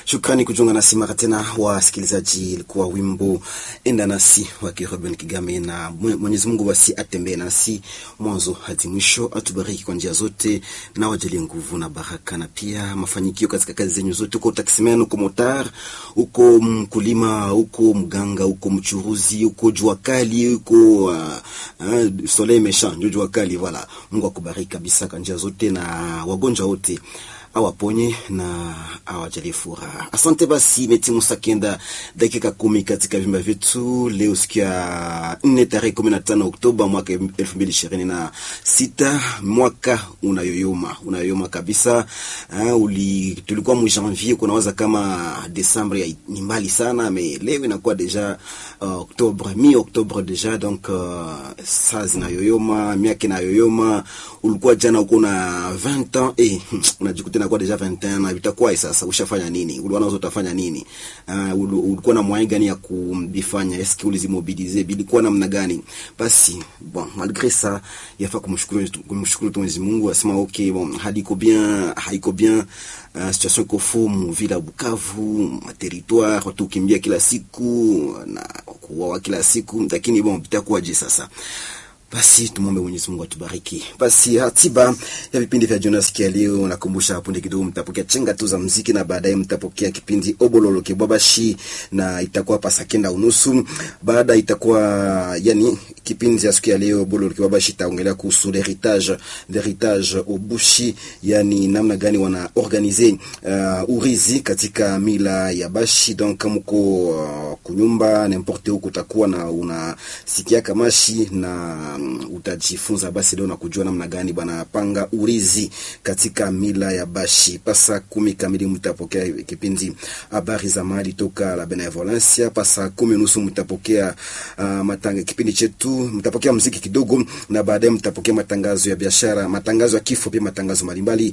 Shukrani kujiunga nasi mara tena, wasikilizaji. Ilikuwa wimbo enda nasi wake Ruben Kigame, na Mwenyezi Mungu basi atembee nasi mwanzo hadi mwisho, atubariki kwa njia zote na wajalie nguvu na baraka na pia mafanikio katika kazi zenyu zote, uko taksimen, uko motar, uko mkulima, uko mganga, uko mchuruzi, uko jua kali, uko uh, uh, soleil méchant, ndio jua kali. Voilà, Mungu akubariki kabisa kwa njia zote na wagonjwa wote awaponye na awajalie furaha. Asante. Basi imetimu saa kenda dakika kumi katika vyumba vyetu leo, siku ya nne tarehe kumi na tano Oktoba mwaka elfu mbili ishirini na sita. Mwaka unayoyoma unayoyoma kabisa. Uh, uli tulikuwa mu janvier, kunawaza kama Desembre ni mbali sana, me leo inakuwa deja uh, Oktobre, mi Oktobre deja donc uh, saa zinayoyoma, miaka inayoyoma. Ulikuwa jana uko na 20 ans eh, unajikuta inakuwa deja 21 na vitakuwa sasa, ushafanya nini? Uliona uzo utafanya nini? Uh, ulikuwa na moyen gani ya kubifanya? Eske ulizimobilize bilikuwa namna gani? Basi bon, malgré ça yafaa kumshukuru kumshukuru tu Mwenyezi Mungu, asema okay, bon hadi iko bien, haiko bien Uh, situation iko fomu vila Bukavu ma territoire watu kimbia kila siku na kuuawa kila siku, lakini bon vitakuwaje sasa? Basi tumwombe Mwenyezi Mungu atubariki. Basi ratiba ya vipindi vya Jonas kia leo, nakumbusha hapo ndio kidogo, mtapokea chenga tu za muziki na baadaye mtapokea kipindi Obololo Kebwabashi na itakuwa pasa kenda unusu. Baada itakuwa yani kipindi cha siku ya leo Obololo Kebwabashi itaongelea kuhusu l'héritage l'héritage Obushi, yani namna gani wana organiser uh, urizi katika mila ya Bashi. Donc mko uh, kunyumba n'importe où kutakuwa na unasikia kamashi na utajifunza basi leo na kujua namna gani bwana panga urizi katika mila ya Bashi. Pasa kumi kamili mtapokea kipindi habari za mali toka la Benevolencia. Pasa kumi nusu mtapokea uh, matanga kipindi chetu, mtapokea mziki kidogo, na baadaye mtapokea matangazo ya biashara, matangazo ya kifo, pia matangazo mbalimbali.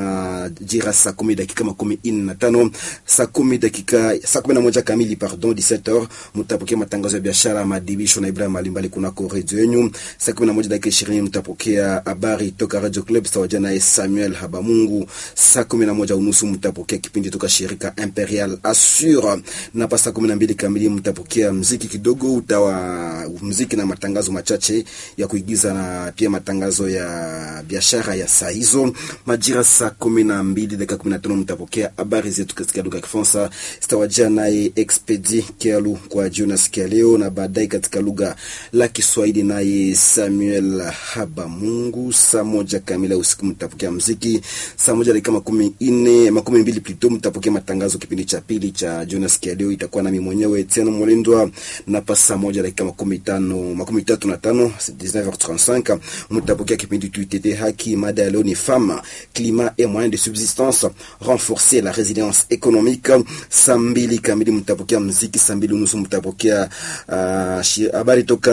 Majira saa kumi dakika makumi ine na tano saa kumi dakika saa kumi na moja kamili pardon 17h mtapokea matangazo ya biashara, madibisho na ibra mbalimbali kunako redio yenu saa kumi na moja dakika ishirini mtapokea habari toka Radio Club sawaja naye Samuel Habamungu. Saa kumi na moja unusu mtapokea kipindi toka shirika Imperial Assure, na pa saa kumi na mbili kamili mtapokea mziki kidogo, utawa mziki na matangazo machache ya kuigiza na pia matangazo ya biashara ya saa hizo. Majira saa kumi na mbili dakika kumi na tano mtapokea habari zetu katika lugha ya Kifaransa zitawajia naye Expedi Kialu kwa Jonas Kialeo, na baadaye katika lugha la Kiswahili naye Samuel Habamungu. Saa moja kamili usiku mtapokea mziki. Saa moja dakika makumi ine makumi mbili plito mtapokea matangazo kipindi cha pili cha Jonas Kialeo, itakuwa nami mwenyewe Etienne Molindwa, na pa saa moja dakika makumi tano makumi tatu na tano 19h35 mtapokea kipindi tuitete haki. Mada ya leo ni femme climat et moyen de subsistance renforcer la résilience économique. Saa mbili kamili mtapokea mziki. Saa mbili unusu mtapokea habari uh, toka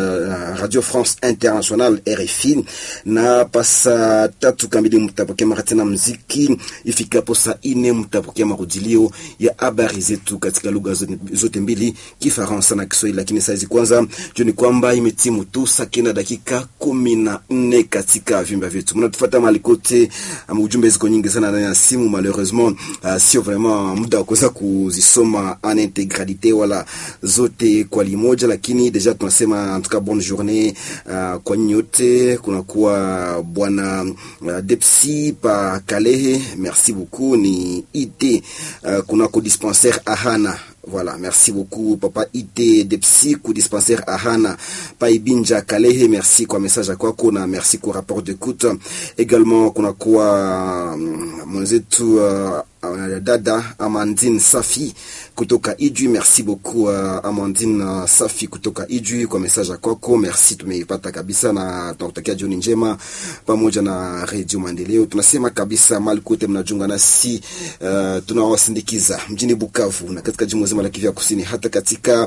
uh, Radio France International RFI, na pasa tatu kamili mtapokea mara tena mziki. Ifikapo saa ine mtapokea marudilio ya habari zetu katika lugha zote mbili, Kifaransa na Kiswahili. Lakini saizi kwanza juni kwamba imetimu tu saa kenda dakika kumi na nne katika vyumba vyetu, mnatufuata mahali kote. Um, ujumbe ziko nyingi sana ndani ya simu, malheureusement uh, sio vraiment muda wa kuweza kuzisoma en integralite wala zote kwa limoja, lakini deja tunasema en tout cas bonne journée uh, kwa nyote. Kunakuwa bwana uh, Depsi pa Kalehe, merci beaucoup. Ni ite uh, kunako dispensaire Ahana Voilà, merci beaucoup papa ite Depsi ku dispensaire Ahana pa Ibinja Kalehe, merci kwa message kwako na merci kwa rapport d'écoute également. Kunakuwa mwenzetu uh, Uh, dada Amandine Safi kutoka Ijwi, merci beaucoup uh, Amandine uh, Safi kutoka Ijwi kwa message kwako, merci, tumeipata kabisa na tunakutakia jioni njema pamoja na Radio Maendeleo. Tunasema kabisa mali kote mnajiunga nasi uh, tunawasindikiza mjini Bukavu na katika jimbo zima la Kivu Kusini, hata katika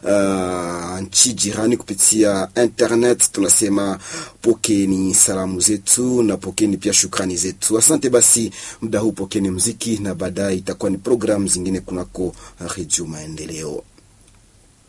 uh, nchi jirani kupitia internet. Tunasema pokeni salamu zetu na pokeni pia shukrani zetu. Asante. Basi muda huu pokeni muziki na baadaye itakuwa ni programu zingine kunako Radio Maendeleo.